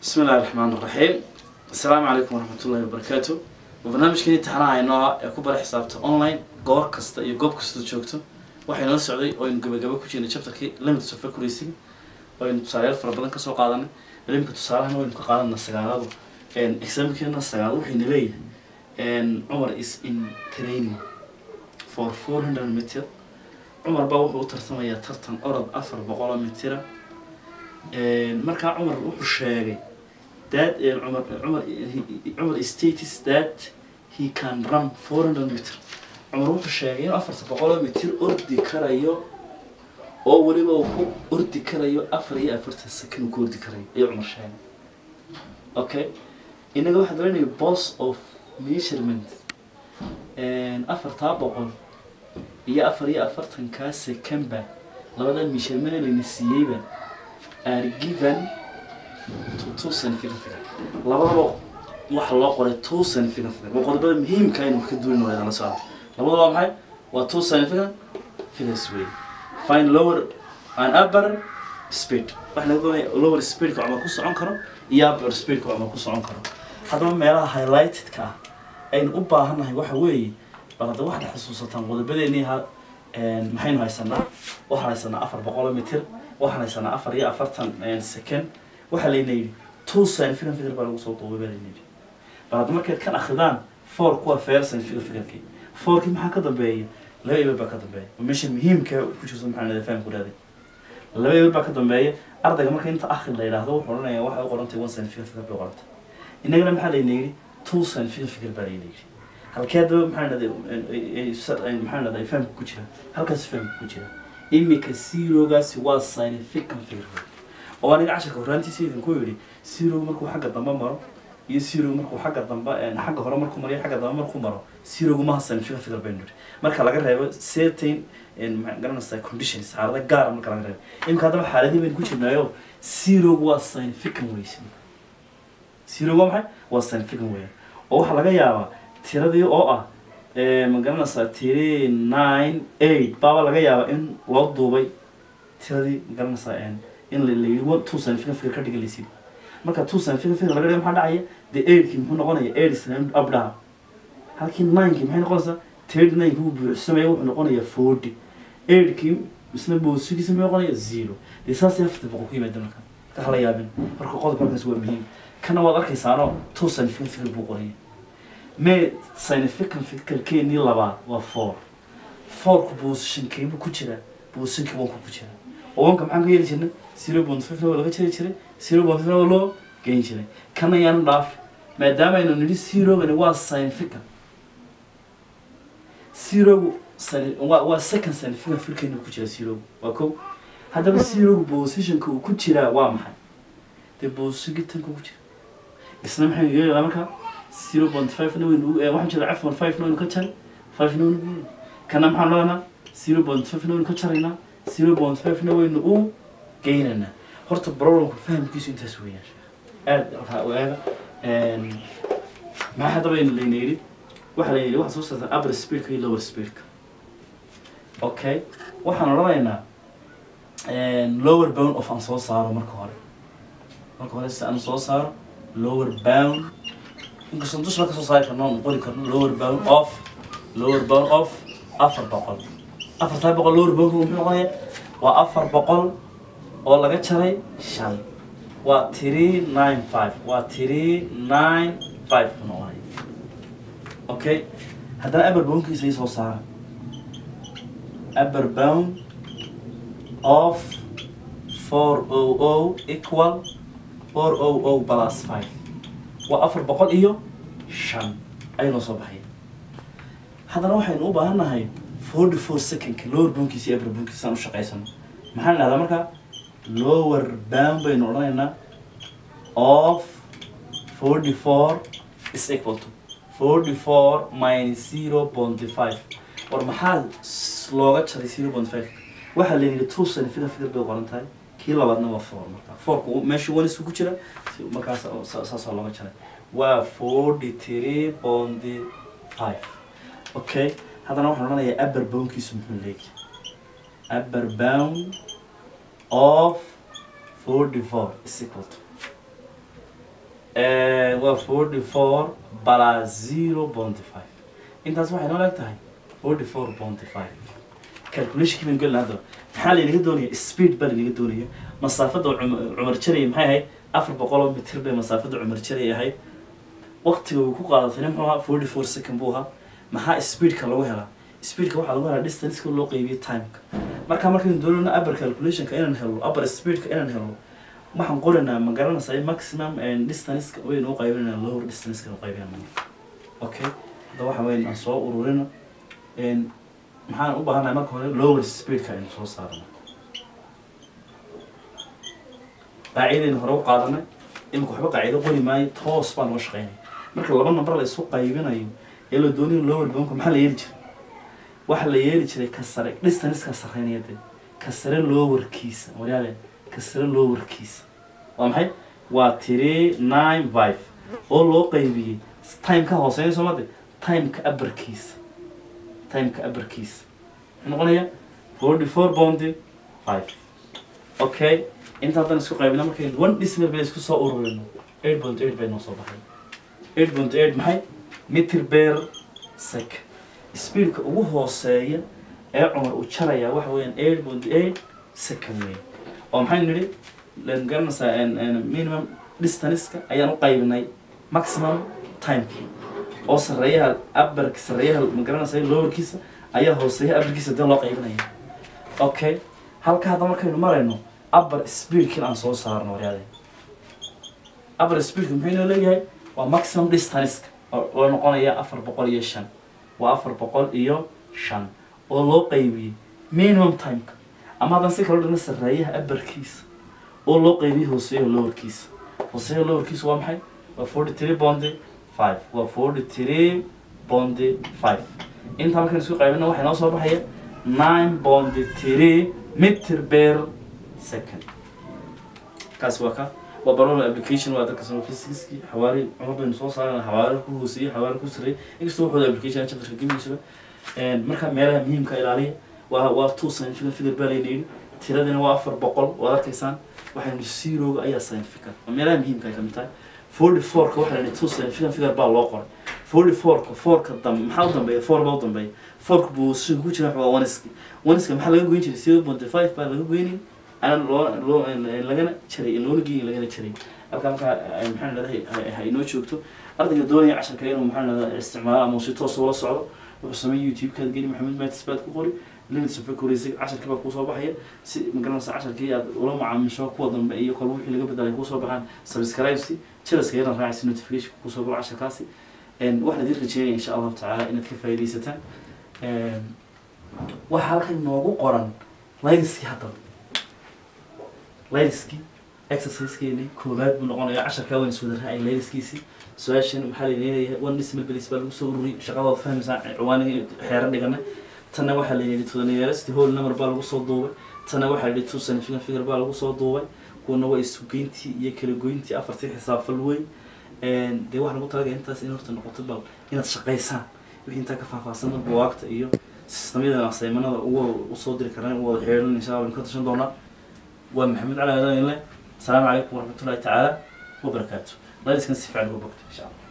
بسم الله الرحمن الرحيم السلام عليكم ورحمة الله وبركاته وبرنامجكani imtixaanaha inoo ee ku bara xisaabta online goor kasta iyo goob kasta joogto waxay noo socday oo aynu gabagabo ku jirnay chapterkii limits of accuracy oo aynu tusaalayaal fara badan kasoo qaadanay ilimka tusaalahana waynu ka qaadana sagaaladu examkeena sagaal waxayna leeyahay cumar is in training for four hundred meter cumar baa wuxuu u tartamayaa tartan orod afar boqol oo mitira markaa cumar wuxuu sheegay that uh, Umar, Umar, he, Umar states that he can run 400 meter Umar wuxuu sheegay inuu afarta boqoloo mitir ordi karayo oo weliba uu ku ordi karayo afar iyo afartan sakin uu ku ordi karayo ayuu Umar sheegay okay inaga waxaa dareynaya boss of measurement afartaa boqol iyo afar iyo afartankaa secondba labada measurement layna siiyeyba are given to two significant figure labadaba waxa loo qoray two significant figure waa qodobada muhiimka aynu wax ka duulin wayna la socda labada waa maxay waa two significant figures wey find lower and upper speed waxa laga doonaya lower speedka cumar ku socon karo iyo upper speedka cumar ku socon karo haddaba meelaha highlightedka ah aynu u baahannahay waxa weeye bal hadda waxaad xusuusataan qodobadeennii ha maxaynu haysanaa waxaan haysanaa afar boqoloo mitir waxaan haysanaa afar iyo afartan second waxaa layna yidhi two significant figure baa lagu soo duubay baa layna yidhi bal hadda markaad kan akridaan four kuwa fair significant figurkii fourkii maxaa ka dambeeya laba eber baa ka dambeeya meesha muhiimka ku jirto maxaa nada fahamku dhaaday laba eber baa ka dambeeya ardayga marka inta akhri la yidhaahdo wuxuu odhanayaa waxay u qorantay one significant figure bay qorantay innagana maxaa layna yidhi two significant figure baa layna yidhi halkee haddaba maxaa nada maxaa nada fahamka ku jira halkaas fahamka ku jira imika zerogaasi waa significant figure oo aniga casharka horaantiisa idinku yidhi zero markuu xagga dambe maro iyo zero markuu xagga dambe xagga hore markuu maro iyo xagga dambe markuu maro zerogu maha significant figure baynu nidhi marka laga reebo certain garanaysaa conditions xaalada gaara marka laga reebo imika haddaba xaaladii baynu ku jirnaayo zerogu waa significant weyse zerogu waa maxay waa significant weya oo waxaa laga yaabaa tiradii oo ah ma garanaysaa tiri nine eight baaba laga yaabaa in loo duubay tiradii ma garanaysaa in la yidhi one two significant figure ka dhigalaysid marka two significant figure laga dhigo maxaa dhacaya dee eightkii muxuu noqonaya eight isna up dhaha halkii ninekii maxay noqonaysaa thirty ninekii uu buuxsamaya wuxuu noqonayaa forty eightkii isna boosigiisa muxuu noqonaya zero dee saasay afarta boqol ku yimaada marka ka hala yaabin marka qodobka halkaas waa muhiim kana waad arkaysaano two significant figure buu qoraya me significant figure keenii labaad waa four fourku positionkeebuu ku jiraa positionkii wanku ku jiraa oo wanka maxaan ka yeeli jirnay zero point five waa laga jari jiray zero point five waa loo geyn jiray kana yaanu dhaaf maadaama aynu nidhi zerogani waa significant zerogu waa waa second significant filkeenu ku jira zerogu waa ko haddaba zerogu positionka uu ku jiraa waa maxay dee positionkii tanka ku jira isna maxaynu yeelaynaa marka zero point five na waynu waxaan jira f one five na waynu ka jari five na waynu geynaa kana maxaan leenaa zero point five na waynu ka jaraynaa zero point five na waynu u geynaynaa horta problemka fahamkiisu intaas weeyaan aada waxaa u eega maxaa haddaba layna yidhi waxaa layna yidhi waxaa soo saartaa upper speedka iyo lower speedka okay waxaan odhanaynaa lower bound of aan soo saaro marka hore marka hore si aan soo saaro lower bound inkastoo dusha ka soo saari karno aan qori karno lower bound of lower bound of afar boqol afartaa boqol lower bound muxuu noqonayaa waa afar boqol oo laga jaray shan waa three nine five waa three nine five buu noqonaya okay haddana aber boundkiisa ii soo saara aber bound of four o o equal four o o plus five waa afar boqol iyo shan ayuu noo soo baxaya haddana waxaynu u baahan nahay forty four secondka lower boundkiisa iyo upper boundkiisa aan u shaqaysano maxaan idhahdaa marka lower bound baynu odhanaynaa of forty four is equal to forty four minus zero point five war maxaa looga jaray zero point five waxaa la yidhi two significant figure bay qoran tahay kii labaadna waa four marka fourku meesha one isku jira markaas saasaa looga jaray waa forty three point five okay haddana waxaan odhanayaa upper boundkiisu muxuu leeyahay upper bound of 44 is equal to waa forty four plus zero ponty five intaas waxay noo leeg tahay forty four ponty five calculationkii baynu gelina haddaba maxaa laynaga doonaya speed baa laynaga doonaya masaafada cum- cumar jaraya maxay ahayd afar boqol oo mitir bay masaafada cumar jaraya ahayd waqtiga uu ku qaadatayna muxuu ahaa forty four second buu ahaa maxaa speedka lagu helaa speedka waxaa lagu helaa distanceka loo qeybiyo timeka marka markaynu doonayno upper calculationka inaan helno upper speedka inaan helno waxaan qoraynaa ma garanaysaa maximum and distanceka waynu u qaybinaynaa lower distanceka u qaybinayna okay hadda waxa weyn aan soo ururino n maxaan u baahanahay marka hore lower speedka aynu soo saarno qaacidaynu hore u qaadanay imika waxba qaacido qori maayo toos baa noo shaqeynaya marka laba number la isu qaybinayo ee la doonayo lower boundka maxaa la yeeli jiray waxaa la yeeli jiray ka sare distanceka sarreynaya dee ka sare lowerkiisa waryaale ka sare lowerkiisa waa maxay waa three nine five oo loo qaybiyey timeka hooseeya soo made timeka abarkiisa timeka abarkiisa muxuu noqonaya forty four bounty five okay inta haddaan isku qaybina markaynu one decimal bay isku soo ururino eight point eight bay noo soo baxay eight point eight maxay meter per second speedka ugu hooseeya ee cumar uu jaraya waxa weeyaan eight point eight second weyn oo maxay nidhi len garanaysaa en- en minimum distanceka ayaan u qaybinay maximum timekii oo sarreeyaha abarka sarreeyaha ma garanaysaa lowerkiisa ayaa hooseeya abarkiisa dee loo qaybinaya okay halka hadda markaynu marayno upper speedkin aan soo saarno waryaade upper speedka muxuu inoo leeyahay waa maximum distanceka oo oo noqonaya afar boqol iyo shan waa afar boqol iyo shan oo loo qaybiyey minimum timeka ama haddaan si kala dhigno sarreeyaha abarkiisa oo loo qaybiyey hooseeyaha lowerkiisa hooseeyaha lowerkiisa waa maxay waa forty three bondi five waa forty three bondi five intaa markaan isku qaybino waxay noo soo baxaya nine bondi three meter per second kaasi waa ka waa barolo application waa dadka sano physicski xawaari cumar baynu soo saarana xawaari ku hooseeyey xawaari ku sarreeyey inkastoo waxooda application chapterka gemigiisaba marka meelaha muhiimka ilaaliya waa waa two scientific figure baa layna yidhi tiradina waa afar boqol waad arkaysaan waxaynu zeroga ayaa scientifica waa meelaha muhiimka ay kamid tahay forty fourka waxaa layidhi two scientific figure baa loo qoray forty fourka fourka dambe maxaa u dambeeya four baa u dambeeya fourka buu si ku jira waa oneski oneska maxaa laga goyn jiray zero point five baa laga goynay ana loo loo lagana jaray loona geeyin lagana jaray halkaa markaa maxaan leedahay ha inoo joogto ardayga doonaya casharka inuu maxaan leedahay isticmaalo ama si toos ula socdo wuxuu sameeyay youtube-kaad geli maxamed matis baad ku qori limits of accuracy casharkii baa kuusoo baxaya si magaranaysa casharkii aad ula macaamisho kuwa dambe iyo kolba wixii laga bedelay kuusoo baxaan subscribesi jalaska yaran raacaysa notification kuusoo galo casharkaasi waxaan idin rajeynaya insha allahu tacaala inaad ka faaidaysataan waxaa halkan noogu qoran layliskii haddaba layliskii exercisekeeni koowaad buu noqonaya casharkaa waan iswada raacay layliskiisii su-aashan maxaa layleeyahay one decimal place baa lagu soo ururiyay shaqadood fahmaysaa ciwaanigii xeero dhiganay tanna waxaa la yidhi todoniyaalasti whole number baa lagu soo duubay tanna waxaa la yidhi two significant figure baa lagu soo duubay kuwana waa isugeyntii iyo kala goyntii afartii xisaabfal weyn dee waxaa lagu talagaya intaas in horta noqoto bal inaad shaqaysaan wixii intaa ka faahfaahsan buwaagta iyo sistamyadan asaymanada uga usoo diri karaan u wada xeeran insha allah ka tashan doonaa waa maxamed cali aadan le asalaamu calaykum waraxmatullahi tacaala wabarakaatu layliskan si fiican uga bogto insha allah